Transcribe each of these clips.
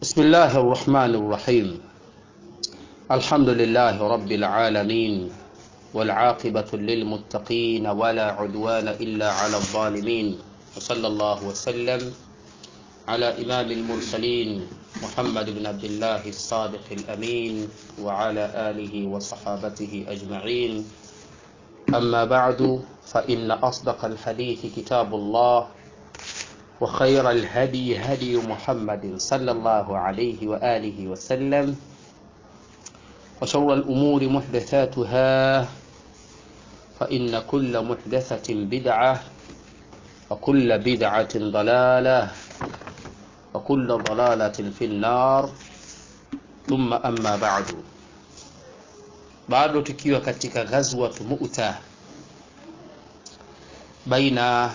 بسم الله الرحمن الرحيم الحمد لله رب العالمين والعاقبة للمتقين ولا عدوان إلا على الظالمين وصلى الله وسلم على إمام المرسلين محمد بن عبد الله الصادق الأمين وعلى آله وصحابته أجمعين أما بعد فإن أصدق الحديث كتاب الله وخير الهدي هدي محمد صلى الله عليه وآله وسلم وشر الأمور محدثاتها فإن كل محدثة بدعة وكل بدعة ضلالة وكل ضلالة في النار ثم أما بعد bado tukiwa katika ghazwat mu'ta baina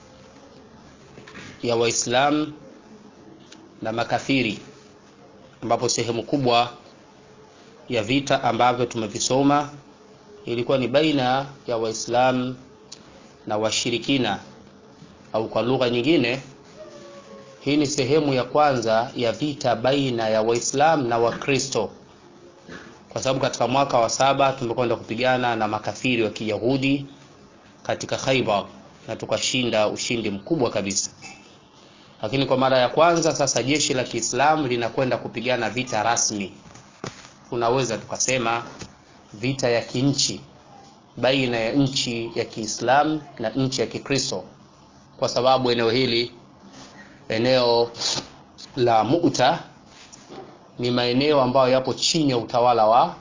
ya waislamu na makafiri ambapo sehemu kubwa ya vita ambavyo tumevisoma ilikuwa ni baina ya waislamu na washirikina au kwa lugha nyingine hii ni sehemu ya kwanza ya vita baina ya waislamu na wakristo kwa sababu katika mwaka wa saba tumekwenda kupigana na makafiri wa kiyahudi katika khaibar na tukashinda ushindi mkubwa kabisa lakini kwa mara ya kwanza sasa jeshi la kiislamu linakwenda kupigana vita rasmi tunaweza tukasema vita ya kinchi baina ya nchi ya kiislamu na nchi ya kikristo kwa sababu eneo hili eneo la muta ni maeneo ambayo yapo chini ya utawala wa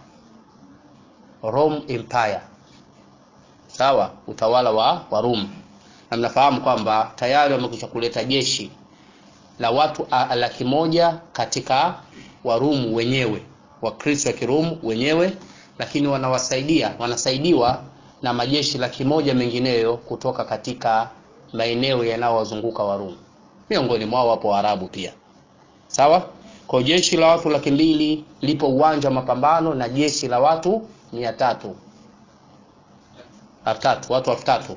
Rome Empire sawa utawala wa Warumi na mnafahamu kwamba tayari wamekwisha kuleta jeshi la watu laki moja katika Warumu wenyewe Wakristo wa Kirumu wenyewe lakini wanawasaidia wanasaidiwa na majeshi laki moja mengineyo kutoka katika maeneo yanayowazunguka Warumi miongoni mwao wapo Waarabu pia sawa kwa jeshi la watu laki mbili lipo uwanja wa mapambano na jeshi la watu mia tatu elfu tatu watu elfu tatu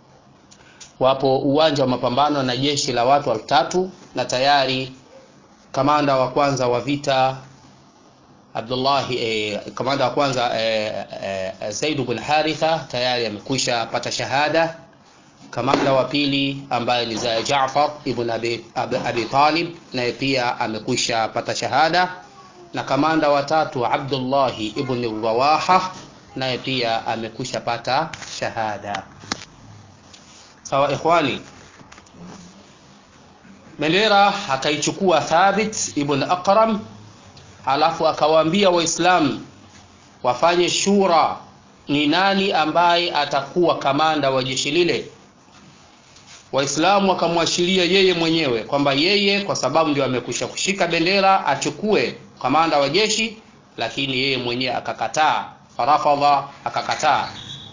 wapo uwanja wa mapambano na jeshi la watu elfu tatu na tayari kamanda wa kwanza wa vita Abdullah eh, kamanda wa kwanza eh, eh, Zaid bin Haritha tayari amekwisha pata shahada kamanda wa pili ambaye ni Jaafar ibn Abi, Abi, Abi Talib naye pia amekwisha pata shahada na kamanda wa tatu Abdullah ibn Rawaha naye pia amekwisha pata shahada sawa ikhwani bendera akaichukua Thabit ibn Aqram alafu akawaambia waislamu wafanye shura ni nani ambaye atakuwa kamanda wa jeshi lile waislamu wakamwashiria yeye mwenyewe kwamba yeye kwa sababu ndio amekwisha kushika bendera achukue kamanda wa jeshi lakini yeye mwenyewe akakataa farafadha akakataa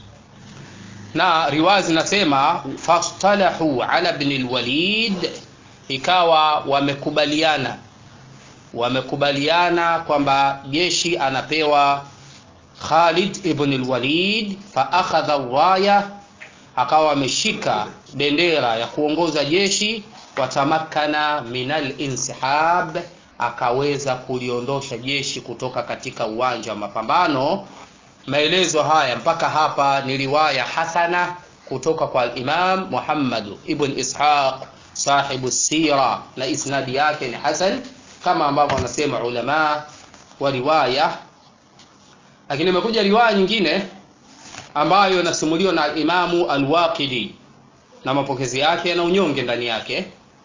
na riwaya zinasema fastalahu ala ibn alwalid ikawa wamekubaliana wamekubaliana kwamba jeshi anapewa Khalid ibn al-Walid fa akhadha raya akawa ameshika bendera ya kuongoza jeshi watamakana minal insihab akaweza kuliondosha jeshi kutoka katika uwanja wa mapambano maelezo haya mpaka hapa ni riwaya hasana kutoka kwa Imam Muhammad ibn Ishaq sahibu sira na isnadi yake ni hasan kama ambavyo wanasema ulama wa riwaya lakini imekuja riwaya nyingine ambayo inasimuliwa na Imamu Al-Waqidi na mapokezi yake na unyonge ndani yake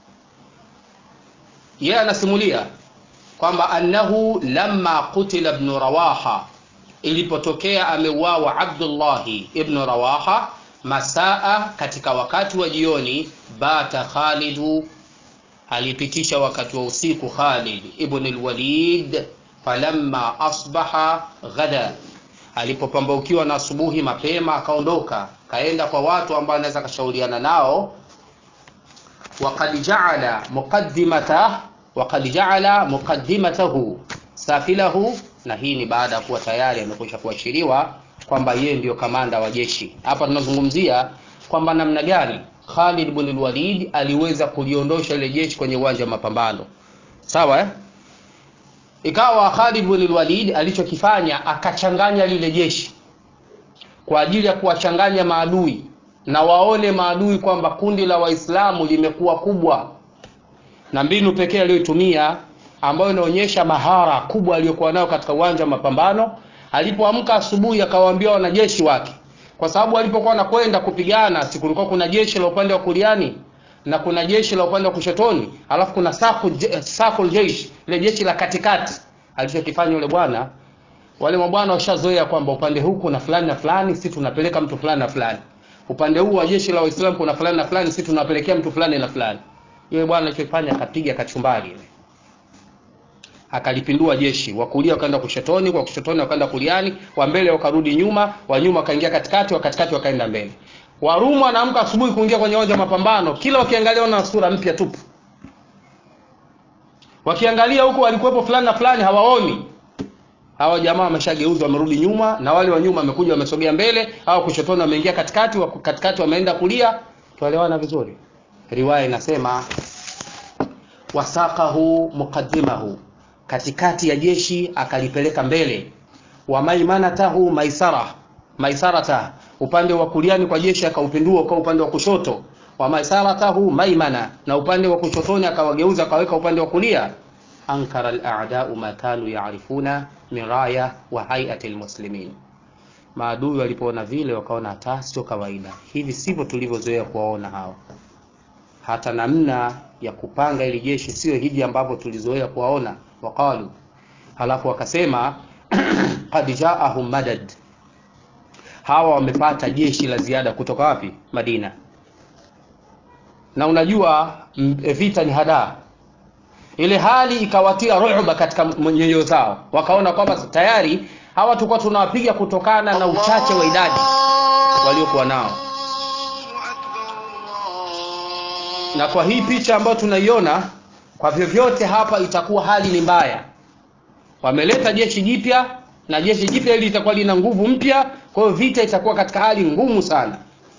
yeye anasimulia kwamba annahu lamma qutila ibn Rawaha ilipotokea ameuawa Abdullah ibn Rawaha masaa katika wakati wa jioni bata Khalidu alipitisha wakati wa usiku Khalid ibn al-Walid falamma asbaha ghada alipopambaukiwa na asubuhi mapema akaondoka kaenda kwa watu ambao anaweza kashauriana nao waqad ja'ala muqaddimata waqad ja'ala muqaddimatahu safilahu na hii ni baada ya kuwa tayari amekwisha kuashiriwa kwamba yeye ndiyo kamanda wa jeshi hapa tunazungumzia kwamba namna gani Khalid ibn al-Walid aliweza kuliondosha ile jeshi kwenye uwanja wa mapambano sawa eh? ikawa Khalid bin Walid alichokifanya akachanganya lile jeshi kwa ajili ya kuwachanganya maadui na waone maadui kwamba kundi la Waislamu limekuwa kubwa, na mbinu pekee aliyoitumia ambayo inaonyesha mahara kubwa aliyokuwa nayo katika uwanja wa mapambano, alipoamka asubuhi akawaambia wanajeshi wake, kwa sababu alipokuwa anakwenda kupigana, si kulikuwa kuna jeshi la upande wa kuliani na kuna jeshi la upande wa kushotoni, alafu kuna sakul jeshi, ile jeshi la katikati. Alichokifanya yule bwana, wale mabwana washazoea kwamba upande huu kuna fulani na fulani, si tunapeleka mtu fulani na fulani, upande huu wa jeshi la Waislamu kuna fulani na fulani, si tunapelekea mtu fulani na fulani. Yule bwana alichofanya akapiga kachumbari ile, akalipindua jeshi, wa kulia wakaenda kushotoni, wa kushotoni wakaenda kuliani, wa mbele wakarudi nyuma, wa nyuma wakaingia katikati, wa katikati wakaenda mbele. Warumu wanaamka asubuhi kuingia kwenye uwanja wa mapambano, kila wakiangalia wana sura mpya tupu. Wakiangalia huko walikuwepo fulani na fulani hawaoni. Hawa jamaa wameshageuzwa, wamerudi nyuma, na wale wa nyuma wamekuja wamesogea mbele, au kushotoni wameingia katikati, wa katikati wameenda kulia. Tuelewana vizuri. Riwaya inasema wasaqahu muqaddimahu, katikati ya jeshi akalipeleka mbele, wa maimanatahu maisara maisarata upande wa kuliani kwa jeshi akaupindua kwa upande wa kushoto, wa maisaratahu maimana, na upande wa kushotoni akawageuza akaweka upande wa kulia. Ankara al-a'da'u ma kanu ya'rifuna min raya wa hay'ati al-muslimin, maadui walipoona vile wakaona hata sio kawaida, hivi sivyo tulivyozoea kuwaona hawa, hata namna ya kupanga ili jeshi sio hivi ambavyo tulizoea kuwaona. Waqalu, halafu wakasema qad ja'ahum madad hawa wamepata jeshi la ziada kutoka wapi? Madina. Na unajua vita ni hadaa, ile hali ikawatia ruhuba katika nyoyo zao, wakaona kwamba tayari hawa tulikuwa tunawapiga kutokana na uchache wa idadi waliokuwa nao, na kwa hii picha ambayo tunaiona, kwa vyovyote hapa itakuwa hali ni mbaya. Wameleta jeshi jipya na jeshi jipya hili litakuwa lina nguvu mpya, kwa hiyo vita itakuwa katika hali ngumu sana.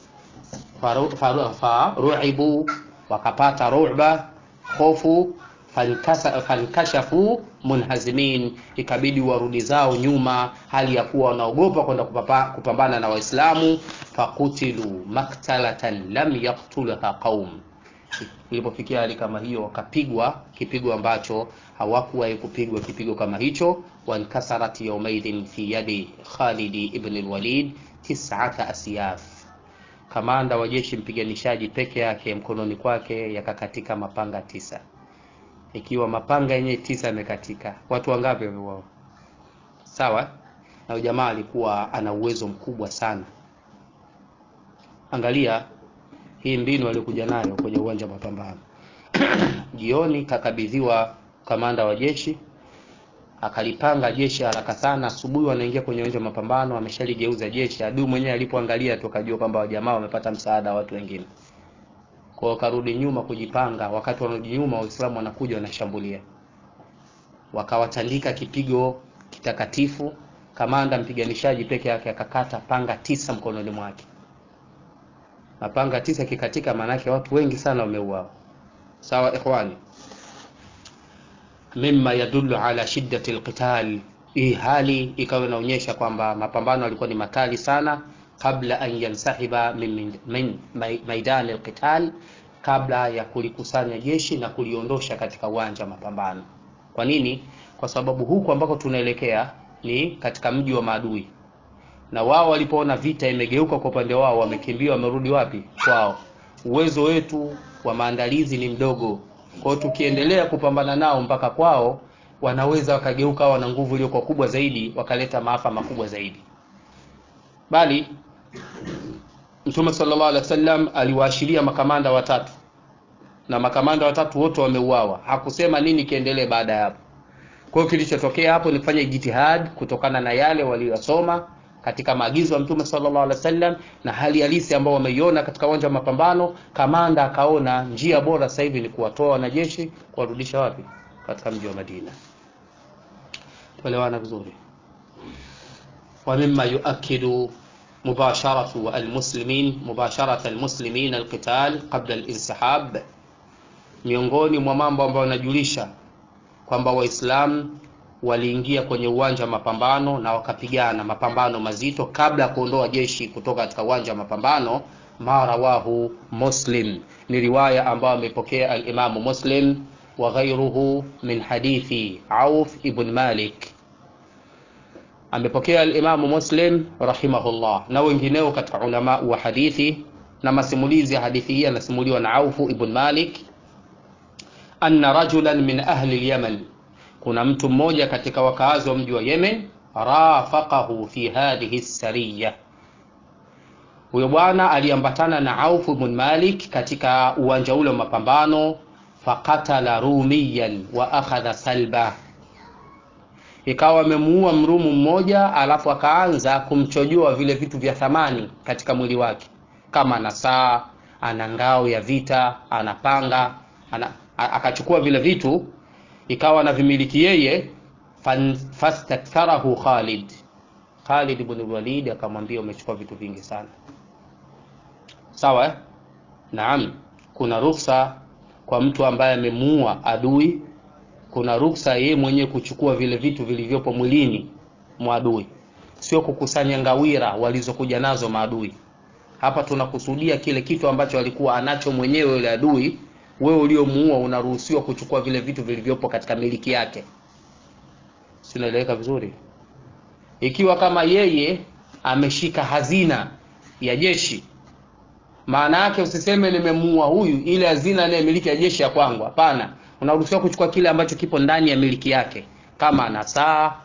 Faruibu, wakapata ruba, hofu, fankashafu munhazimin, ikabidi warudi zao nyuma, hali ya kuwa wanaogopa kwenda kupambana na Waislamu. Fakutilu maktalatan lam yaktulha qaum, ilipofikia hali kama hiyo wakapigwa kipigo ambacho hawakuwahi kupigwa kipigo kama hicho. Wankasarat yaumaidhin fi yadi Khalidi ibn al-Walid tis'ata asyaf, kamanda wa jeshi mpiganishaji peke yake mkononi kwake yakakatika mapanga tisa. Ikiwa mapanga yenyewe tisa yamekatika, watu wangapi wameuawa? Sawa, na jamaa alikuwa ana uwezo mkubwa sana. Angalia hii mbinu aliyokuja nayo kwenye uwanja wa mapambano. Jioni kakabidhiwa kamanda wa jeshi, akalipanga jeshi haraka sana. Asubuhi wanaingia kwenye uwanja wa mapambano, ameshaligeuza jeshi. Adui mwenyewe alipoangalia tu akajua kwamba wajamaa wamepata msaada wa watu wengine, kwa hiyo karudi nyuma kujipanga. Wakati wanarudi nyuma, Waislamu wanakuja wanashambulia, wakawatandika kipigo kitakatifu. Kamanda mpiganishaji peke yake akakata panga tisa mkononi mwake. Mapanga tisa kikatika, maanake watu wengi sana wameuawa. Sawa ikhwani, mimma yadullu ala shiddati alqital. Hii hali ikawa inaonyesha kwamba mapambano yalikuwa ni makali sana, kabla an yansahiba min, min maidani alqital, kabla ya kulikusanya jeshi na kuliondosha katika uwanja wa mapambano. Kwa nini? Kwa sababu huku ambako tunaelekea ni katika mji wa maadui, na wao walipoona vita imegeuka kwa upande wao, wamekimbia, wamerudi wapi? Kwao. Uwezo wetu wa maandalizi ni mdogo, kwa hiyo tukiendelea kupambana nao mpaka kwao, wanaweza wakageuka, wana nguvu iliyokuwa kubwa zaidi, wakaleta maafa makubwa zaidi. Bali Mtume sallallahu alaihi wasallam aliwaashiria makamanda watatu, na makamanda watatu wote wameuawa. Hakusema nini kiendelee baada ya hapo. Kwa hiyo kilichotokea hapo ni kufanya jitihad kutokana na yale waliyosoma katika maagizo ya Mtume sallallahu alaihi wasallam na hali halisi ambayo wameiona katika uwanja wa mapambano. Kamanda akaona njia bora sasa hivi ni kuwatoa wanajeshi kuwarudisha wapi? Katika mji wa Madina. Tuelewana vizuri. wa mimma yuakidu mubasharatu almuslimin mubasharata almuslimin alqital qabla alinsihab, miongoni mwa mambo ambayo yanajulisha kwamba Waislamu waliingia kwenye uwanja wa mapambano na wakapigana mapambano mazito kabla ya kuondoa jeshi kutoka katika uwanja wa mapambano ma rawahu muslim ni riwaya ambayo amepokea alimamu muslim wa ghairuhu min hadithi auf ibn malik amepokea alimamu muslim rahimahullah na wengineo katika ulama wa hadithi na masimulizi ya hadithi hii yanasimuliwa na aufu ibn malik anna rajulan min ahli lyaman kuna mtu mmoja katika wakaazi wa mji wa yemen rafaqahu fi hadhihi sariya huyo bwana aliambatana na aufu ibn malik katika uwanja ule wa mapambano faqatala rumiyan wa akhadha salba ikawa amemuua mrumu mmoja alafu akaanza kumchojoa vile vitu vya thamani katika mwili wake kama ana saa ana ngao ya vita ana panga ana, akachukua vile vitu ikawa na vimiliki yeye fastaktharahu khalid khalid ibn walid akamwambia umechukua vitu vingi sana sawa eh? naam kuna ruksa kwa mtu ambaye amemuua adui kuna ruksa yeye mwenyewe kuchukua vile vitu vilivyopo mwilini mwa adui sio kukusanya ngawira walizokuja nazo maadui hapa tunakusudia kile kitu ambacho alikuwa anacho mwenyewe yule adui wewe uliomuua unaruhusiwa kuchukua vile vitu vilivyopo katika miliki yake sinaeleweka vizuri ikiwa kama yeye ameshika hazina ya jeshi maana yake usiseme nimemuua huyu ile hazina naye miliki ya jeshi ya kwangu hapana unaruhusiwa kuchukua kile ambacho kipo ndani ya miliki yake kama ana saa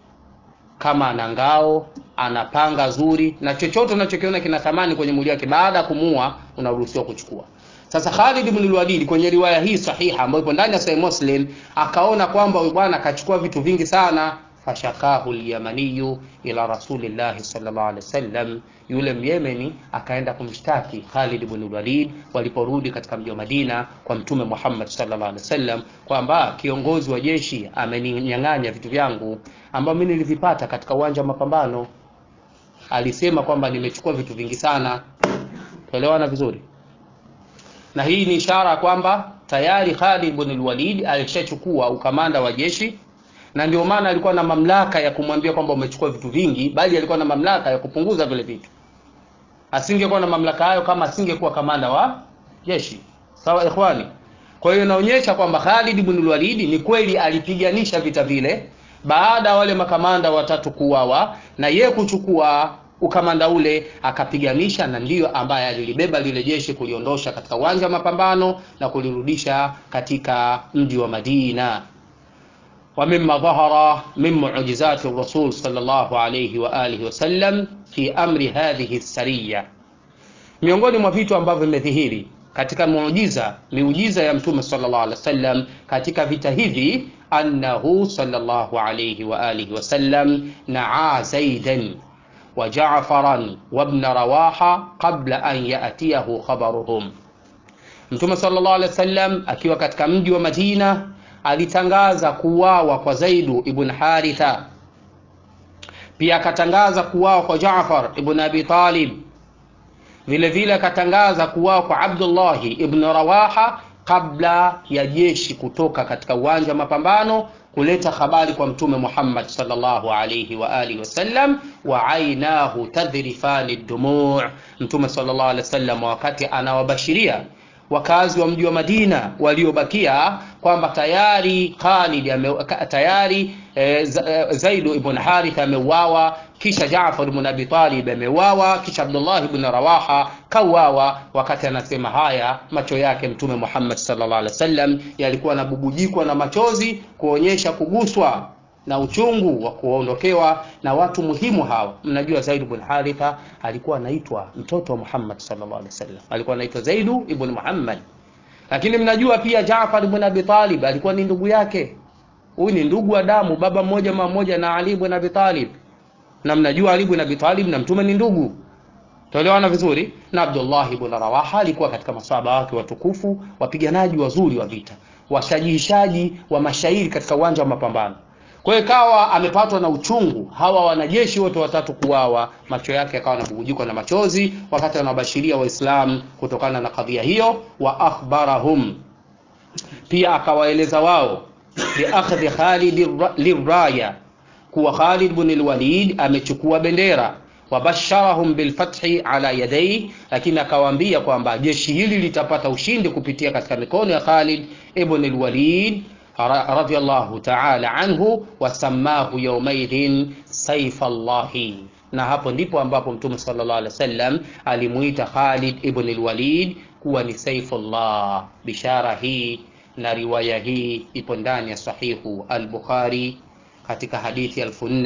kama ana ngao ana panga zuri na chochote unachokiona kina thamani kwenye mwili wake baada ya kumuua unaruhusiwa kuchukua sasa Khalid ibn al-Walid kwenye riwaya hii sahiha ambayo ipo ndani ya Sahih Muslim akaona kwamba huyu bwana akachukua vitu vingi sana fashakahu al-yamaniyu ila rasulillahi sallallahu alaihi wasallam yule myemeni akaenda kumshtaki Khalid ibn al-Walid waliporudi katika mji wa Madina kwa mtume Muhammad sallallahu alaihi wasallam kwamba kiongozi wa jeshi ameninyang'anya vitu vyangu ambavyo mimi nilivipata katika uwanja wa mapambano alisema kwamba nimechukua vitu vingi sana tuelewana vizuri na hii ni ishara kwamba tayari Khalid ibn al-Walid alishachukua ukamanda wa jeshi na ndio maana alikuwa na mamlaka ya kumwambia kwamba umechukua vitu vingi bali alikuwa na mamlaka ya kupunguza vile vitu asingekuwa na mamlaka hayo kama asingekuwa kamanda wa jeshi sawa ikhwani kwa hiyo inaonyesha kwamba Khalid ibn al-Walid ni kweli alipiganisha vita vile baada ya wale makamanda watatu kuuawa na ye kuchukua ukamanda ule akapiganisha na ndiyo ambaye alilibeba lile jeshi kuliondosha katika uwanja wa mapambano na kulirudisha katika mji wa Madina ومما ظهر من معجزات الرسول صلى الله عليه وآله وسلم في أمر هذه السرية miongoni mwa vitu ambavyo vimedhihiri katika muujiza miujiza ya mtume sallallahu alaihi wasallam katika vita hivi annahu sallallahu alaihi wa alihi wasallam naa zaidan wa ja'faran wa ibn rawaha qabla an ya'tiyahu khabaruhum mtume sallallahu alaihi wasallam akiwa katika mji wa Madina alitangaza kuuawa kwa Zaidu ibn Haritha pia akatangaza kuuawa kwa Jaafar ibn Abi Talib vile vile akatangaza kuuawa kwa Abdullahi ibn Rawaha kabla ya jeshi kutoka katika uwanja wa mapambano kuleta habari kwa mtume Muhammad sallallahu alayhi wa alihi wasallam wa ainahu tadhrifani dumu' mtume sallallahu alayhi wasallam wakati anawabashiria wakazi wa mji wa Madina waliobakia kwamba tayari Khalid ame, tayari e, Zaidu ibn Harith ameuawa, kisha Jaafar ibn Abi Talib ameuawa, kisha Abdullah ibn Rawaha kauawa. Wakati anasema haya, macho yake Mtume Muhammad sallallahu alaihi wasallam yalikuwa yanabubujikwa na machozi kuonyesha kuguswa na uchungu wa kuondokewa na watu muhimu hawa. Mnajua Zaid ibn Haritha alikuwa anaitwa mtoto wa Muhammad sallallahu alaihi wasallam, alikuwa anaitwa Zaid ibn Muhammad. Lakini mnajua pia Jaafar ibn Abi Talib alikuwa ni ndugu yake. Huyu ni ndugu wa damu, baba mmoja mama mmoja na Ali ibn Abi Talib. Na mnajua Ali ibn Abi Talib na mtume ni ndugu. Tuelewana vizuri? Na Abdullah ibn Rawaha alikuwa katika maswahaba wake watukufu, wapiganaji wazuri wa vita, washajihishaji wa mashairi katika uwanja wa mapambano. Kwa hiyo kawa amepatwa na uchungu, hawa wanajeshi wote watatu kuwawa, macho yake yakawa yanabubujikwa na machozi wakati anawabashiria Waislamu kutokana na kadhia hiyo. Wa akhbarahum, pia akawaeleza wao biakhdhi Khalid liraya, kuwa Khalid bin al-Walid amechukua bendera wabasharahum bilfathi ala yadayhi, lakini akawaambia kwamba jeshi hili litapata ushindi kupitia katika mikono ya Khalid ibn al-Walid radhiyallahu ta'ala anhu, wasamahu yawmaidhin saifa Allahi, na hapo ndipo ambapo Mtume sallallahu alaihi wasallam alimuita Khalid ibn al-Walid kuwa ni saifullah. Bishara hii na riwaya hii ipo ndani ya sahihu al-Bukhari katika hadithi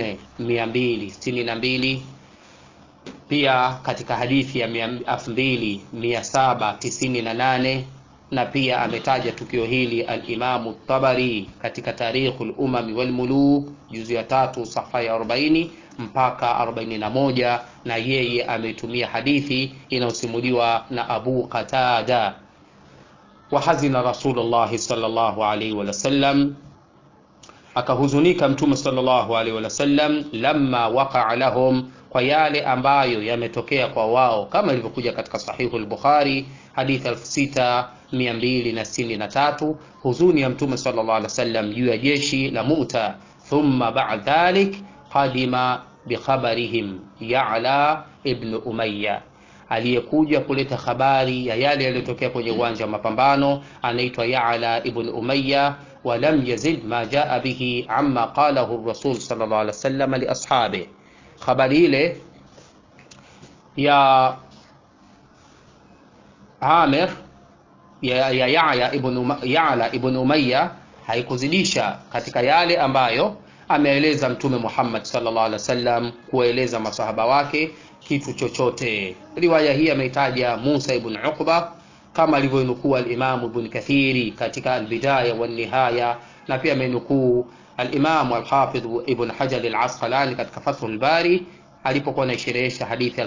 4262 pia katika hadithi ya 2798 na pia ametaja tukio hili al-Imamu Tabari katika Tarikhul Umami wal Muluk juzu ya tatu safa ya 40 mpaka 41, na yeye ametumia hadithi inayosimuliwa na Abu Qatada wa hazina Rasulullah sallallahu alaihi wasallam akahuzunika Mtume sallallahu alaihi wasallam lamma waqa'a lahum kwa yale ambayo yametokea kwa wao kama ilivyokuja katika sahihu al-Bukhari hadithi 6263 huzuni ya Mtume sallallahu alaihi wasallam juu ya jeshi la Mu'ta. Thumma ba'd dhalik qadima bikhabarihim Ya'la ibn Umayya, aliyekuja kuleta habari ya yale yaliyotokea kwenye uwanja wa mapambano anaitwa Ya'la ibn Umayya. Walam yazid ma jaa bihi amma qalahu ar-rasul sallallahu alaihi wasallam li ashabihi habari ile ya Amir ya Ya'la ibn Ya'la ibn Umayya haikuzidisha katika yale ambayo ameeleza Mtume Muhammad sallallahu alaihi wasallam kueleza masahaba wake kitu chochote. Riwaya hii ameitaja Musa ibn Uqba kama alivyonukuu al-Imam Ibn Kathiri katika al-Bidaya wa Nihaya, na pia amenukuu al-Imam al-Hafidh Ibn Hajar al-Asqalani katika Fathul Bari alipokuwa anaisherehesha hadithi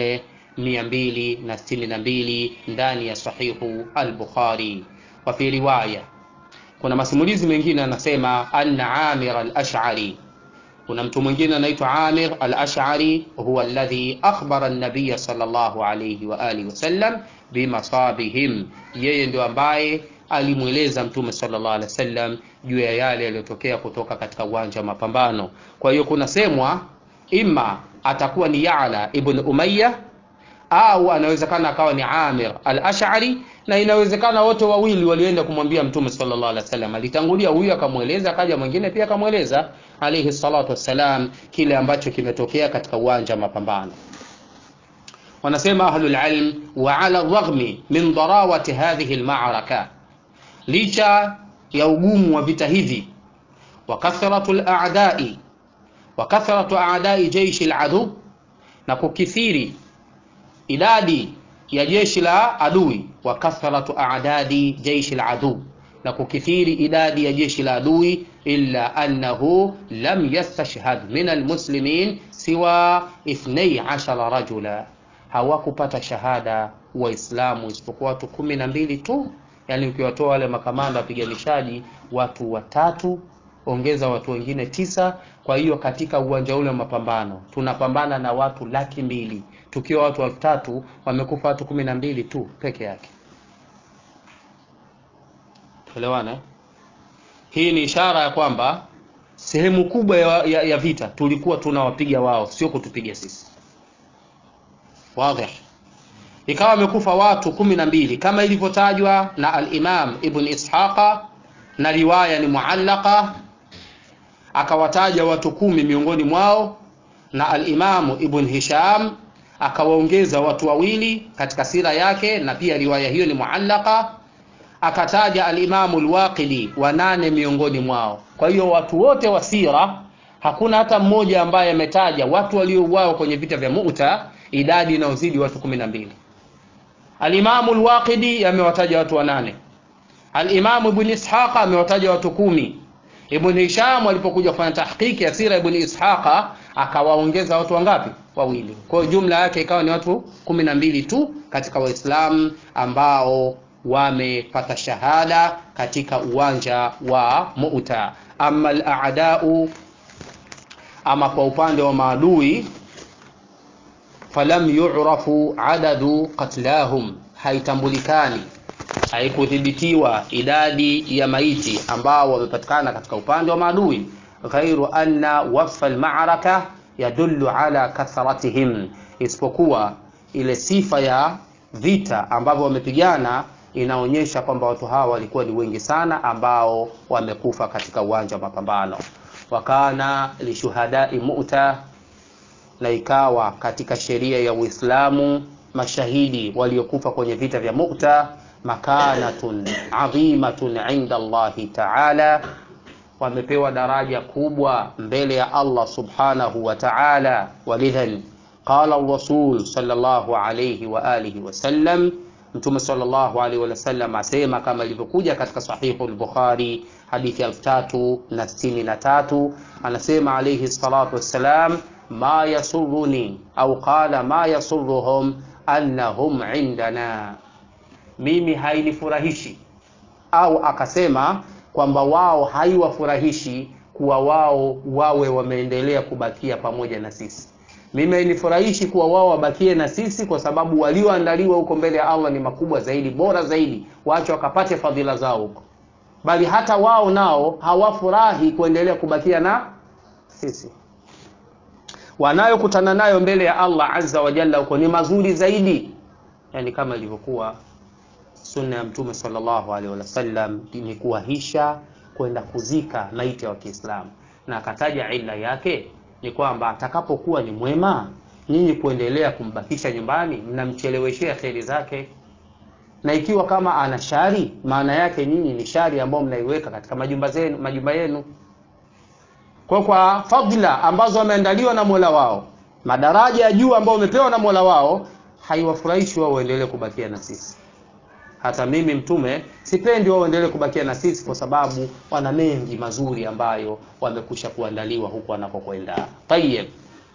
4262 ndani ya sahihu al-Bukhari. Wa fi riwaya, kuna masimulizi mengine anasema anna Amir al-Ash'ari, kuna mtu mwingine anaitwa Amir al-Ash'ari, huwa alladhi akhbara an-nabiy sallallahu alayhi wa alihi wasallam bimasabihim, yeye ndio ambaye alimweleza Mtume sallallahu alaihi wasallam juu ya yale yaliyotokea kutoka katika uwanja wa mapambano. Kwa hiyo kunasemwa ima atakuwa ni Ya'la ibn Umayya au anawezekana akawa ni Amir al-Ash'ari, na inawezekana wote wawili walienda kumwambia Mtume sallallahu alaihi wasallam. Alitangulia huyu akamweleza, akaja mwingine pia akamweleza alayhi salatu wassalam kile ambacho kimetokea katika uwanja wa mapambano. Wanasema ahlul ilm, wa ala raghmi min darawati hadhihi al-ma'raka licha ya ugumu wa vita hivi, wa kathratu al-a'da'i wa kathratu a'da'i jayshi al-adu, na kukithiri idadi ya jeshi la adui, wa kathratu a'dadi jayshi al-adu, na kukithiri idadi ya jeshi la adui, illa annahu lam yastashhad min al-muslimin siwa 12 rajula, hawakupata shahada Waislamu isipokuwa watu kumi na mbili tu yaani ukiwatoa wale makamanda wapiganishaji watu watatu ongeza watu wengine tisa. Kwa hiyo katika uwanja ule wa mapambano tunapambana na watu laki mbili tukiwa watu elfu tatu wamekufa watu kumi na mbili tu peke yake. Tuelewana? Hii ni ishara ya kwamba sehemu kubwa ya, ya, ya vita tulikuwa tunawapiga wao, sio kutupiga sisi. Wazi ikawa wamekufa watu kumi na mbili kama ilivyotajwa na al-Imam Ibn Ishaqa na riwaya ni muallaka, akawataja watu kumi miongoni mwao, na al-Imam Ibn Hisham akawaongeza watu wawili katika sira yake, na pia riwaya hiyo ni muallaka, akataja al-Imam al-Waqidi wanane miongoni mwao. Kwa hiyo watu wote wa sira hakuna hata mmoja ambaye ametaja watu waliouawa kwenye vita vya Mu'ta idadi inayozidi watu kumi na mbili. Alimamu Alwaqidi amewataja watu wanane. Alimamu Ibn Ishaqa amewataja watu kumi. Ibn Hisham alipokuja kufanya tahqiqi ya sira Ibn Ishaqa akawaongeza watu wangapi? Wawili. Kwa hiyo jumla yake ikawa ni watu kumi na mbili tu katika Waislamu ambao wamepata shahada katika uwanja wa Mu'ta. Amma al-a'da'u, ama kwa upande wa maadui falam yu'rafu adadu qatlahum, haitambulikani haikuthibitiwa idadi ya maiti ambao wamepatikana katika upande wa maadui ghairu anna wasfa almaraka yadullu ala kathratihim isipokuwa ile sifa ya vita ambavyo wamepigana inaonyesha kwamba watu hawa walikuwa ni wengi sana ambao wamekufa katika uwanja wa mapambano wakana lishuhadai muta na ikawa katika sheria ya uislamu mashahidi waliokufa kwenye vita vya muta makanatun adhimatun inda allahi taala wamepewa daraja kubwa mbele ya allah subhanahu wa taala walidhan qala rasul sallallahu alayhi wa alihi wasallam mtume sallallahu alaihi wasallam asema kama ilivyokuja katika sahihu al-bukhari hadithi ya 3063 anasema alayhi salatu wassalam ma yasurruni au qala ma yasurruhum annahum indana mimi hainifurahishi au akasema kwamba wao haiwafurahishi kuwa wao wawe wameendelea kubakia pamoja na sisi mimi hainifurahishi kuwa wao wabakie na sisi kwa sababu walioandaliwa huko mbele ya allah ni makubwa zaidi bora zaidi wacho wakapate fadhila zao huko bali hata wao nao hawafurahi kuendelea kubakia na sisi wanayokutana nayo mbele ya allah azza wa jalla huko ni mazuri zaidi yani kama ilivyokuwa sunna ya mtume sallallahu alaihi wasallam ni kuwahisha kwenda kuzika maiti wa kiislamu na akataja illa yake ni kwamba atakapokuwa ni mwema nyinyi kuendelea kumbakisha nyumbani mnamcheleweshea kheri zake na ikiwa kama ana shari maana yake nyinyi ni shari ambayo mnaiweka katika majumba zenu majumba yenu kwa kwa fadhila ambazo wameandaliwa na mola wao madaraja ya juu ambayo wamepewa na mola wao haiwafurahishi wao waendelee kubakia na sisi hata mimi mtume sipendi wao waendelee kubakia na sisi kwa sababu wana mengi mazuri ambayo wamekusha kuandaliwa huku wanakokwenda tayib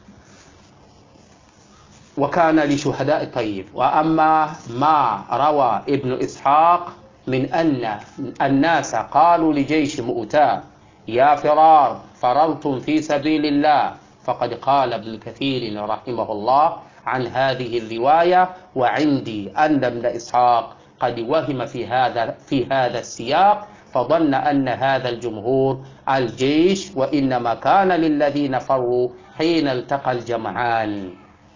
وكان لشهداء طيب وأما ما روى ابن إسحاق من أن الناس قالوا لجيش مؤتاه يا فرار فررتم في سبيل الله فقد قال ابن كثير رحمه الله عن هذه الرواية وعندي أن ابن إسحاق قد وهم في هذا في هذا السياق فظن أن هذا الجمهور الجيش وإنما كان للذين فروا حين التقى الجمعان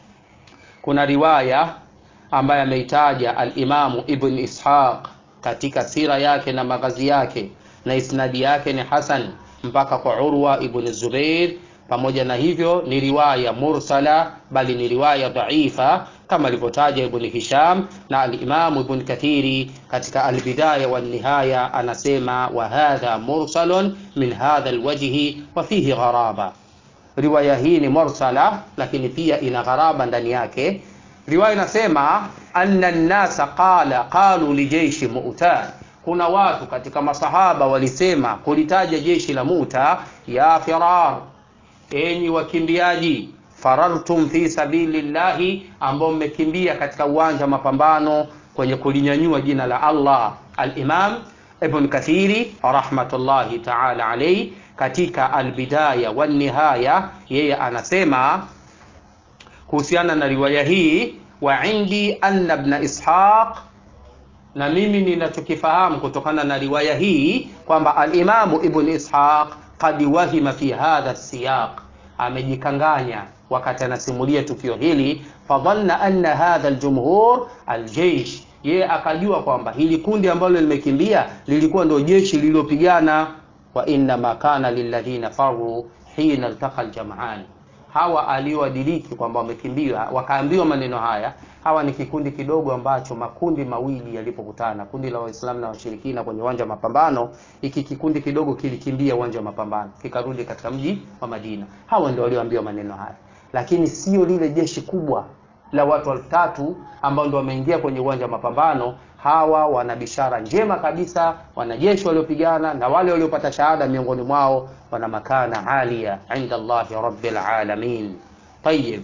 kuna riwaya ambaye ameitaja alimamu ibn ishaq katika sira yake na maghazi yake na isnadi yake ni hasan mpaka kwa urwa ibn zubair pamoja na hivyo ni riwaya mursala bali ni riwaya dhaifa kama alivyotaja ibn hisham na alimamu ibn kathiri katika albidaya walnihaya anasema wa hadha mursalun min hadha alwajhi wa fihi gharaba riwaya hii ni mursala lakini pia ina gharaba ndani yake riwaya inasema anna nnasa qala qalu lijeishi mu'ta kuna watu katika masahaba walisema kulitaja jeshi la muta ya firar enyi wakimbiaji farartum fi sabilillahi ambao mmekimbia katika uwanja wa mapambano kwenye kulinyanyua jina la allah alimam ibn kathiri rahmatullahi taala alaihi katika albidaya walnihaya yeye anasema kuhusiana na riwaya hii wa indi anna ibn ishaq na mimi ninachokifahamu kutokana na riwaya hii kwamba alimamu ibn ishaq qad wahima fi hadha siyaq amejikanganya wakati anasimulia tukio hili fadhanna anna hadha aljumhur aljeish yeye akajua kwamba hili kundi ambalo limekimbia lilikuwa ndio jeshi lililopigana wa innama kana lilladhina faru hina iltaqa aljam'an hawa aliowadiriki kwamba wamekimbia wakaambiwa maneno haya hawa ni kikundi kidogo ambacho makundi mawili yalipokutana kundi la waislamu na washirikina kwenye uwanja wa mapambano hiki kikundi kidogo kilikimbia uwanja wa mapambano kikarudi katika mji wa madina hawa ndio walioambiwa maneno haya lakini sio lile jeshi kubwa la watu elfu tatu ambao ndio wameingia kwenye uwanja wa mapambano hawa wana bishara njema kabisa wanajeshi waliopigana na wale waliopata shahada miongoni mwao wana makana alia inda allahi rabbil alamin tayib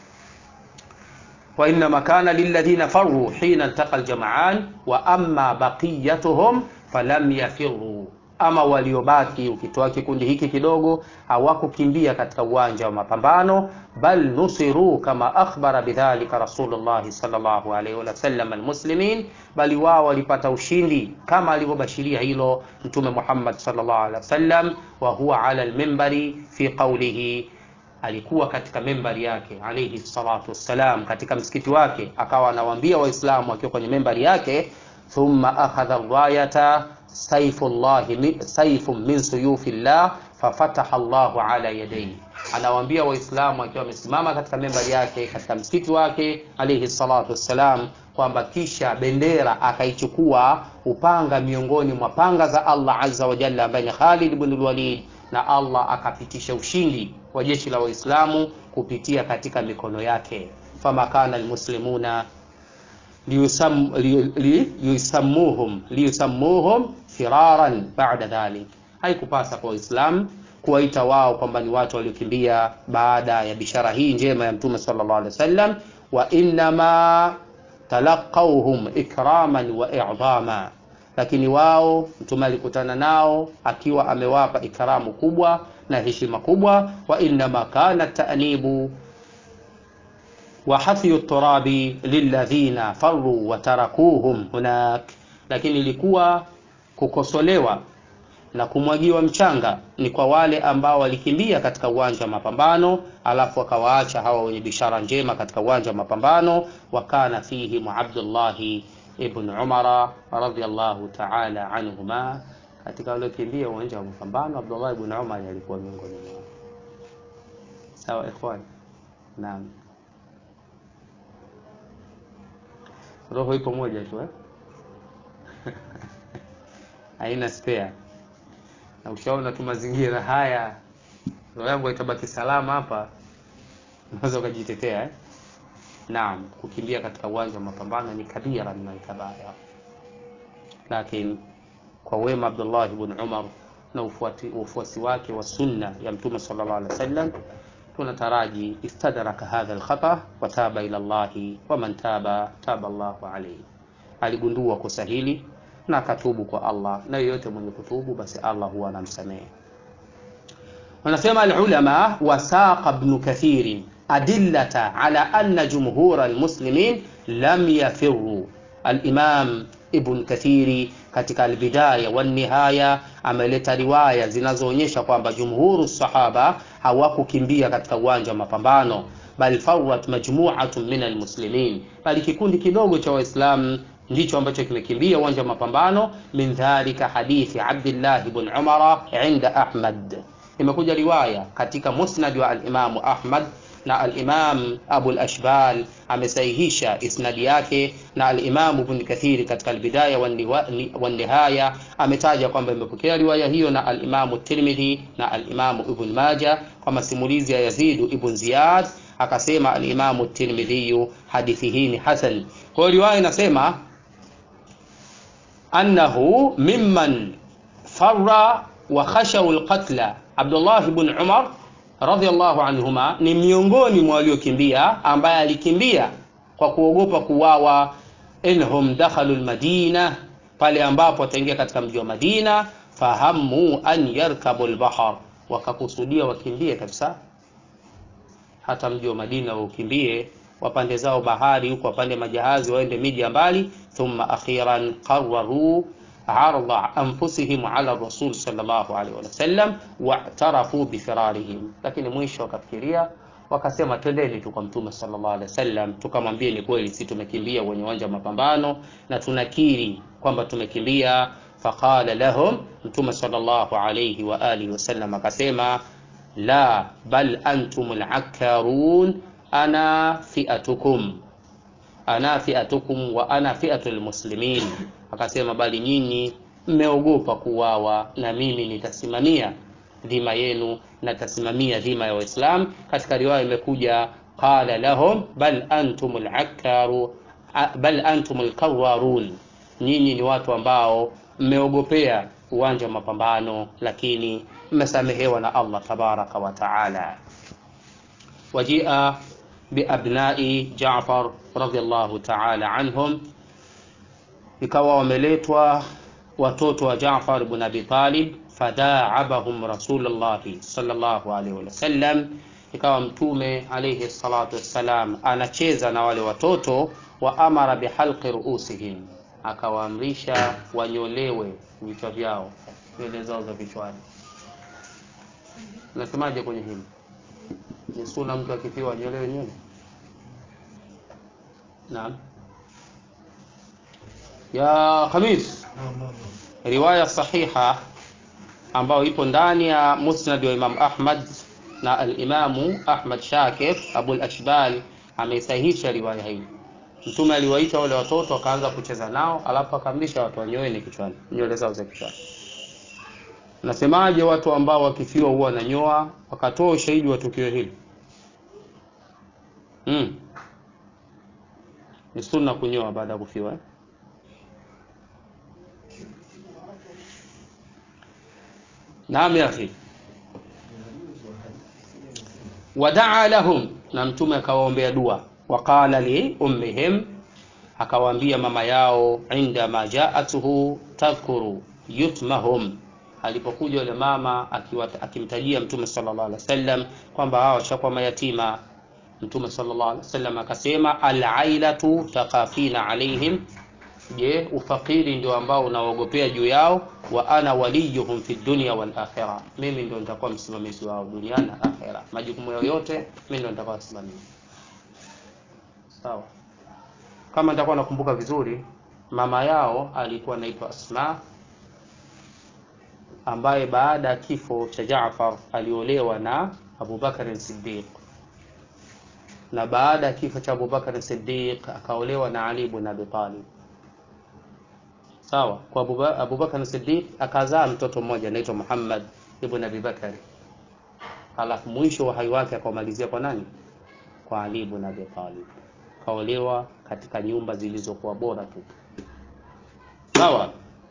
وإنما كان للذين فروا حين التقى الجمعان وأما بقيتهم فلم يفروا ama waliobaki ukitoa kikundi hiki kidogo hawakukimbia katika uwanja wa mapambano bal nusiru kama akhbara bidhalika rasulullahi sallallahu alaihi wasallam almuslimin bali wao walipata ushindi kama alivyobashiria hilo mtume Muhammad sallallahu alaihi wasallam wa huwa ala almimbari fi qawlihi alikuwa katika membari yake alayhi salatu wassalam katika msikiti wake akawa anawaambia waislamu akiwa kwenye membari yake thumma akhadha rayata saifullahi saifun min suyufillah fafataha Allahu ala yadayhi anawaambia waislamu akiwa amesimama katika membari yake katika msikiti wake alayhi salatu wassalam kwamba kisha bendera akaichukua upanga miongoni mwa panga za Allah azza wa jalla ambaye ni Khalid ibn al-Walid na Allah akapitisha ushindi wa jeshi la Waislamu kupitia katika mikono yake fama kana almuslimuna liyusammuhum liyusammuhum firaran ba'da dhalik haikupasa kwa Waislamu kuwaita wao kwamba ni watu waliokimbia baada ya bishara hii njema ya Mtume sallallahu alaihi wasallam wa innama talaqawhum ikraman wa i'dama lakini wao mtume alikutana nao akiwa amewapa ikramu kubwa na heshima kubwa wa innama kana ta'nibu wa hathyu turabi lilladhina farru wa tarakuhum hunak lakini ilikuwa kukosolewa na kumwagiwa mchanga ni kwa wale ambao walikimbia katika uwanja wa mapambano alafu wakawaacha hawa wenye bishara njema katika uwanja wa mapambano wakana fihim Abdullahi ibn Umara radhiyallahu ta'ala anhuma katika waliokimbia uwanja wa mapambano Abdullah ibn Umar alikuwa miongoni mwao sawa ikhwan naam roho ipo moja tu eh haina spare na ushaona tu mazingira haya roho yangu itabaki salama hapa unaweza ukajitetea eh naam kukimbia katika uwanja wa mapambano ni kabira min alkabair lakini kwa wema Abdullah ibn Umar na ufuati, ufuasi wake wa sunna ya mtume sallallahu alaihi wasallam tunataraji istadraka hadha alkhata wa taba ila Allah wa man taba taba Allahu alayhi aligundua kosa hili na akatubu kwa Allah na yeyote mwenye kutubu basi Allah huwa anamsamehe wanasema alulama wasaqa ibn kathir adillata ala anna jumhur almuslimin lam yafirru alimam ibn kathiri katika albidaya wan nihaya ameleta riwaya zinazoonyesha kwamba jumhuru sahaba hawakukimbia katika uwanja wa mapambano bal fawat majmu'atun min almuslimin bali kikundi kidogo cha waislamu ndicho ambacho kimekimbia uwanja wa mapambano min dhalika hadithi Abdullah ibn Umar inda Ahmad imekuja riwaya katika musnad wa al-Imam Ahmad na al-Imam Abu al-Ashbal amesahihisha isnadi yake na al-Imam Ibn Kathir katika al-Bidaya wa Nihaya ametaja kwamba imepokea riwaya hiyo na al-Imam Tirmidhi na al-Imam Ibn Majah kwa masimulizi ya Yazid ibn Ziyad akasema al-Imam Tirmidhi hadithi hii ni hasan kwa riwaya inasema annahu mimman farra wa khashaw al-qatla Abdullah ibn Umar radhiallahu anhuma ni miongoni mwa waliokimbia ambaye alikimbia kwa kuogopa kuwawa inhum dakhalu almadina pale ambapo wataingia katika mji wa Madina fahamu an yarkabu albahar wakakusudia wakimbie kabisa hata mji wa Madina waukimbie wapande zao bahari huko wapande majahazi waende miji ya mbali thumma akhiran qarraru arda anfusihim ala rasul sallallahu alaihi wasallam wa'tarafu bifirarihim, lakini mwisho wakafikiria wakasema, twendeni tu kwa mtume sallallahu alaihi wasallam tukamwambie ni kweli, si tumekimbia kwenye uwanja wa mapambano na tunakiri kwamba tumekimbia. Faqala lahum, mtume sallallahu alaihi wa alihi wasallam akasema, la bal antum al-akkarun ana fi'atukum ana fi'atukum wa ana fi'atul muslimin, akasema bali nyinyi mmeogopa kuwawa na mimi nitasimamia dhima yenu, natasimamia dhima ya Waislamu. Katika riwaya imekuja qala lahum bal antumul akkaru bal antumul kawarun, nyinyi ni watu ambao mmeogopea uwanja wa mapambano, lakini mmesamehewa na Allah tabaraka wa taala. wajia biabnai Jaafar radhiallahu ta'ala anhum, ikawa wameletwa watoto wa Jaafar ibn Abi Talib, fadaabahum Rasulullahi sallallahu alaihi wasallam, ikawa Mtume alaihi salatu wassalam anacheza na wale watoto, wa amara bihalqi ruusihim, akawaamrisha wanyolewe vichwa vyao, nywele zao za vichwani. Nasemaje kwenye hili? Ni sunna mtu akifiwa anyolewe nywele? Naam. Ya Khamis, riwaya sahiha ambayo ipo ndani ya Musnad wa Imam Ahmad na al-Imamu Ahmad Shakir Abul Ashbal ameisahihisha riwaya hii. Mtume aliwaita wale watoto wakaanza kucheza nao, alafu akaamrisha watu wanyoeni kichwani, nywele zao za kichwani. Nasemaje watu ambao wakifiwa huwa wananyoa? Wakatoa ushahidi wa tukio hili. Mm. Ni sunna kunyoa baada ya kufiwa eh? Naam ya akhi. Wadaa lahum, na mtume akawaombea dua. Waqala li ummihim, akawaambia mama yao, inda ma jaatuhu tadhkuru yutmahum, alipokuja yule mama akimtajia mtume sallallahu alaihi wasallam kwamba hao washakuwa mayatima. Mtume sallallahu alaihi wasallam akasema, alailatu takafina alaihim Je, ufakiri ndio ambao unaogopea juu yao? wa ana waliyuhum fi dunya wal akhirah, mimi ndio nitakuwa msimamizi wao duniani na akhera. Majukumu yao yote mimi ndio nitakuwa msimamizi. Sawa, kama nitakuwa nakumbuka vizuri, mama yao alikuwa anaitwa Asma, ambaye baada ya kifo cha Jaafar aliolewa na Abu Bakar Siddiq, na baada ya kifo cha Abu Bakar Siddiq akaolewa na Ali ibn Abi Talib sawa kwa Abubakar Siddiq akazaa mtoto mmoja anaitwa Muhammad ibn Abi Bakari, alafu mwisho wa hai wake akamalizia kwa nani? Kwa Ali ibn Abi Talib. Kaolewa katika nyumba zilizokuwa bora tu, sawa.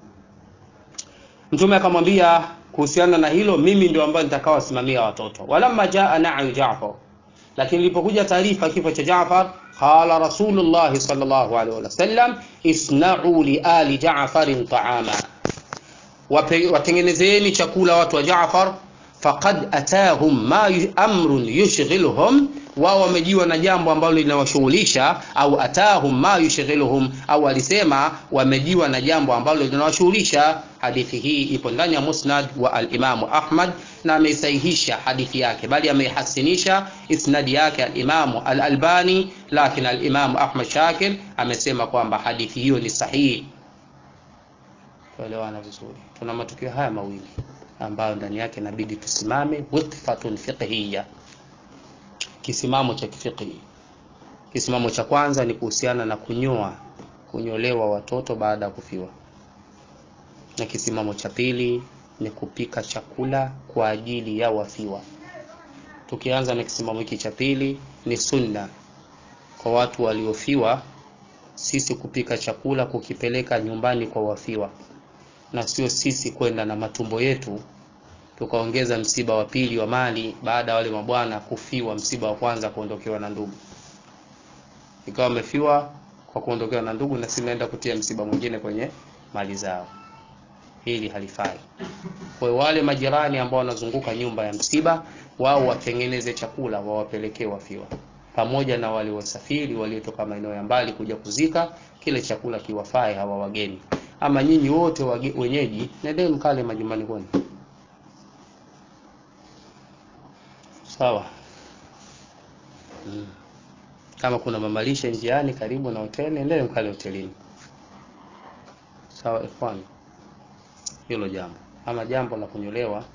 Mtume akamwambia kuhusiana na hilo, mimi ndio ambaye nitakawasimamia watoto. Walamma jaa na'yu Jaafar, lakini ilipokuja taarifa kifo cha Jaafar Qala Rasulullah sallallahu alaihi wasallam isna'u li ali Ja'farin ta'ama, watengenezeni chakula watu wa Jaafar. Faqad atahum ma amrun yushghiluhum, wao wamejiwa na jambo ambalo linawashughulisha. Au atahum ma yushghiluhum, au alisema wamejiwa na jambo ambalo linawashughulisha. Hadithi hii ipo ndani ya Musnad wa al-Imamu Ahmad na ameisahihisha hadithi yake, bali ameihasinisha isnadi yake al-Imamu al-Albani, lakini al-Imamu Ahmad Shakir amesema kwamba hadithi hiyo ni sahihi. Tuelewana vizuri. Tuna matukio haya mawili ambayo ndani yake inabidi tusimame, waqfatun fiqhiyya, kisimamo cha kifiqhi. Kisimamo cha kwanza ni kuhusiana na kunyoa, kunyolewa watoto baada ya kufiwa, na kisimamo cha pili ni kupika chakula kwa ajili ya wafiwa. Tukianza na kisimamo hiki cha pili, ni sunna kwa watu waliofiwa sisi kupika chakula kukipeleka nyumbani kwa wafiwa, na sio sisi kwenda na matumbo yetu tukaongeza msiba wa pili wa mali baada ya wale mabwana kufiwa, msiba wa kwanza kuondokewa na ndugu, ikawa wamefiwa kwa kuondokewa na ndugu, na sisi naenda kutia msiba mwingine kwenye mali zao. Hili halifai. Kwa hiyo wale majirani ambao wanazunguka nyumba ya msiba, wao watengeneze chakula wawapelekee wafiwa, pamoja na wale wasafiri waliotoka maeneo ya mbali kuja kuzika, kile chakula kiwafae hawa wageni. Ama nyinyi wote wage, wenyeji, nendeni mkale majumbani kwenu, sawa. Hmm. Kama kuna mamalishe njiani karibu na hoteli, nendeni mkale hotelini, sawa ikhwan hilo jambo. Ama jambo la kunyolewa,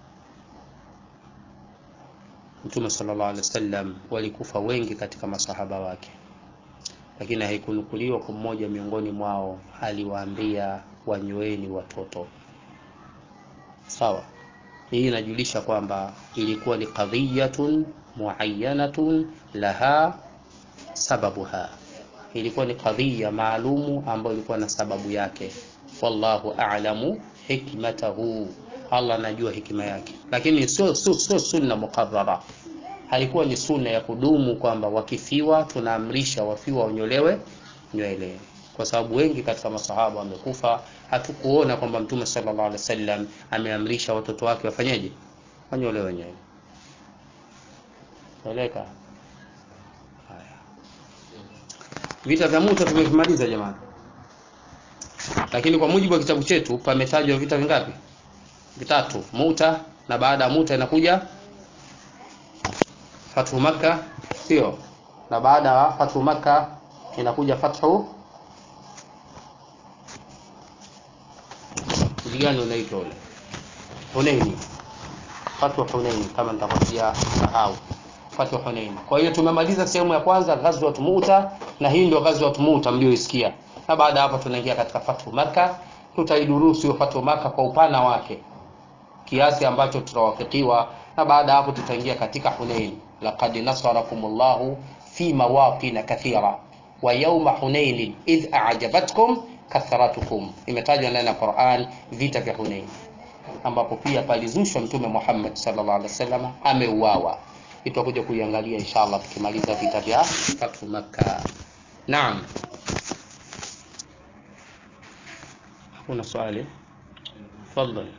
Mtume sallallahu alaihi wasallam walikufa wengi katika masahaba wake, lakini haikunukuliwa kwa mmoja miongoni mwao aliwaambia wanyoeni watoto. Sawa, hii inajulisha kwamba ilikuwa ni qadhiyatun muayyanatun laha sababuha, ilikuwa ni kadhia maalumu ambayo ilikuwa na sababu yake. Wallahu a'lamu hikmatahu, Allah anajua hikima yake, lakini sio sio sio sunna muqarrara. Haikuwa ni sunna ya kudumu kwamba wakifiwa tunaamrisha wafiwa wanyolewe nywele. kwa sababu wengi katika masahaba wamekufa. Hatukuona kwamba Mtume sallallahu alaihi wasallam ameamrisha watoto wake wafanyeje, wanyolewe wenyewe. Eleka haya, vita vya Muta tumevimaliza jamani, lakini kwa mujibu wa kitabu chetu pametajwa vita vingapi? Vitatu, Muta na baada ya Muta inakuja Fathu Makka, sio? Na baada ya Fathu Makka inakuja Fathu mji gani unaitwa ule? Hunaini. Fathu Hunaini kama nitakwambia sahau. Fathu Hunaini. Kwa hiyo tumemaliza sehemu ya kwanza Ghazwat Muta na hii ndio Ghazwat Muta mlioisikia. Na baada hapo tunaingia katika Fathu Makka. Tutaidurusu hiyo Fathu Makka kwa upana wake kiasi ambacho tutawafikiwa na baada hapo tutaingia katika Hunain. Laqad nasarakumullahu fi mawaqin kathira wa yawma Hunain idh a'jabatkum kathratukum, imetajwa ndani ya Qur'an vita vya Hunain, ambapo pia palizushwa Mtume Muhammad sallallahu alaihi wasallam ameuawa. Tutakuja kuiangalia inshallah tukimaliza vita vya Fathu Makkah. Naam, hakuna swali, tafadhali.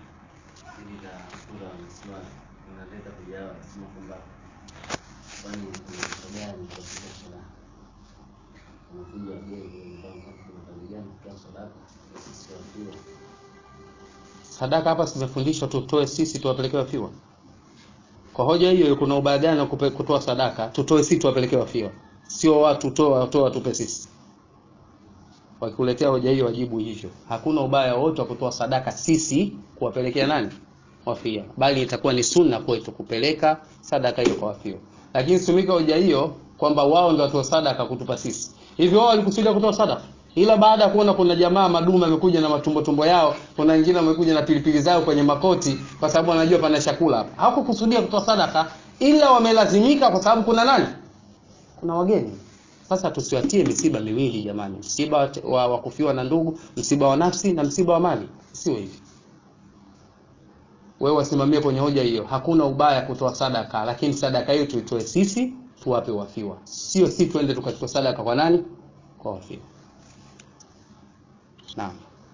Sadaka hapa zimefundishwa tutoe sisi tuwapelekee wafiwa. Kwa hoja hiyo, kuna ubaya gani kutoa sadaka? Tutoe sisi tuwapelekee wafiwa, sio watu toa toa tupe sisi. Wakikuletea hoja hiyo, wajibu hivyo. Hakuna ubaya wote wa kutoa sadaka sisi kuwapelekea nani? Wafia, bali itakuwa ni sunna kwetu kupeleka sadaka hiyo kwa wafiwa. Lakini simika hoja hiyo kwamba wao ndio watoa sadaka kutupa sisi. Hivyo wao walikusudia kutoa sadaka ila baada ya kuona kuna jamaa madume amekuja na matumbo tumbo yao, kuna wengine wamekuja na pilipili zao kwenye makoti, kwa sababu wanajua pana chakula hapa. Hawakukusudia kutoa sadaka, ila wamelazimika kwa sababu kuna nani? Kuna wageni. Sasa tusiwatie misiba miwili jamani, msiba wa, wa kufiwa na ndugu, msiba wa nafsi na msiba wa mali, sio hivi. Wewe wasimamie kwenye hoja hiyo, hakuna ubaya kutoa sadaka, lakini sadaka hiyo tuitoe sisi tuwape wafiwa, sio si tuende tukachukua sadaka kwa nani? Kwa wafiwa. Naam.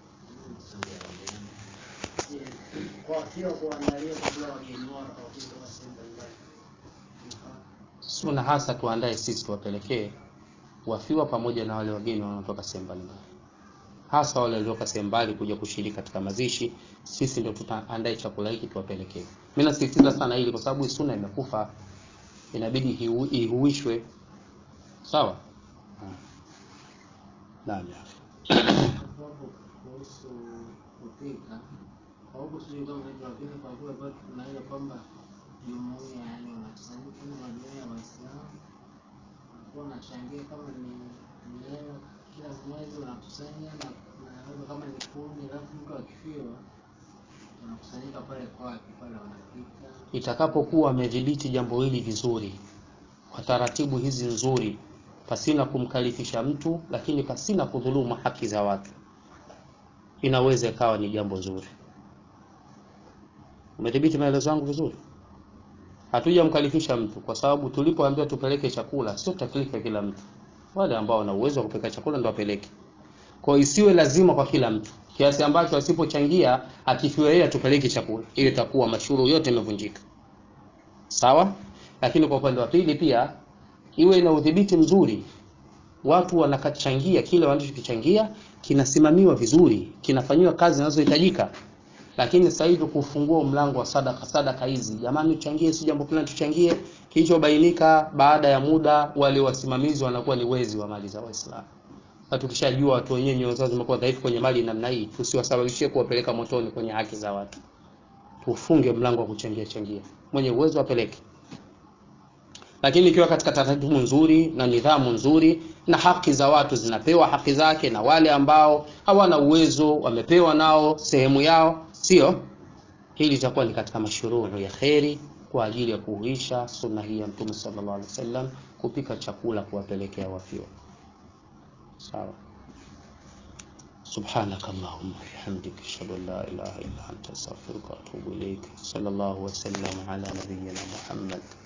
Suna hasa tuandae sisi tuwapelekee wafiwa pamoja na wale wageni wanaotoka sehemu mbalimbali, hasa wale waliotoka sehemu mbali kuja kushiriki katika mazishi. Sisi ndio tutaandae chakula hiki tuwapelekee. Mimi nasisitiza sana hili kwa sababu suna imekufa, inabidi ihuishwe. Sawa? Naam. kuhusu kupika kwa huku sijui kama hivyo, lakini kwa kule kwetu kuna ile kwamba jumuia, yani wanakusanyika kama majumuia ya Waislamu wanakuwa wanachangia kama ni ni hela kila mwezi wanakusanya na na labda kama ni kumi, alafu mtu akifiwa wanakusanyika pale kwake pale wanapika. Itakapokuwa amedhibiti jambo hili vizuri kwa taratibu hizi nzuri, pasina kumkalifisha mtu, lakini pasina kudhulumu haki za watu inaweza ikawa ni jambo zuri. Umedhibiti maelezo yangu vizuri? Hatujamkalifisha mtu, kwa sababu tulipoambiwa tupeleke chakula, sio taklifa kila mtu. Wale ambao wana uwezo wa kupeleka chakula ndio wapeleke. Kwa hiyo isiwe lazima kwa kila mtu, kiasi ambacho asipochangia akifiwa yeye atupeleke chakula, ile itakuwa mashuru yote imevunjika. Sawa? Lakini kwa upande wa pili pia iwe ina udhibiti mzuri, watu wanakachangia kile wanachokichangia kinasimamiwa vizuri, kinafanyiwa kazi zinazohitajika. Lakini sasa hivi kufungua mlango wa sadaka, sadaka hizi, jamani, tuchangie, si jambo fulani tuchangie, kilichobainika baada ya muda, wale wasimamizi wanakuwa ni wezi wa mali za Waislamu. Na tukishajua watu wenyewe nyoyo zao zimekuwa dhaifu kwenye mali namna hii, tusiwasababishie kuwapeleka motoni kwenye haki za watu. Tufunge mlango wa kuchangia changia, mwenye uwezo apeleke lakini ikiwa katika taratibu nzuri na nidhamu nzuri na haki za watu zinapewa haki zake, na wale ambao hawana uwezo wamepewa nao sehemu yao, sio hili itakuwa ni katika mashururu ya kheri kwa ajili ya kuhuisha sunna hii ya Mtume sallallahu alaihi wasallam, kupika chakula kuwapelekea wafiwa. Sawa. سبحانك اللهم وبحمدك اشهد ان لا اله الا انت استغفرك واتوب اليك صلى الله وسلم على نبينا محمد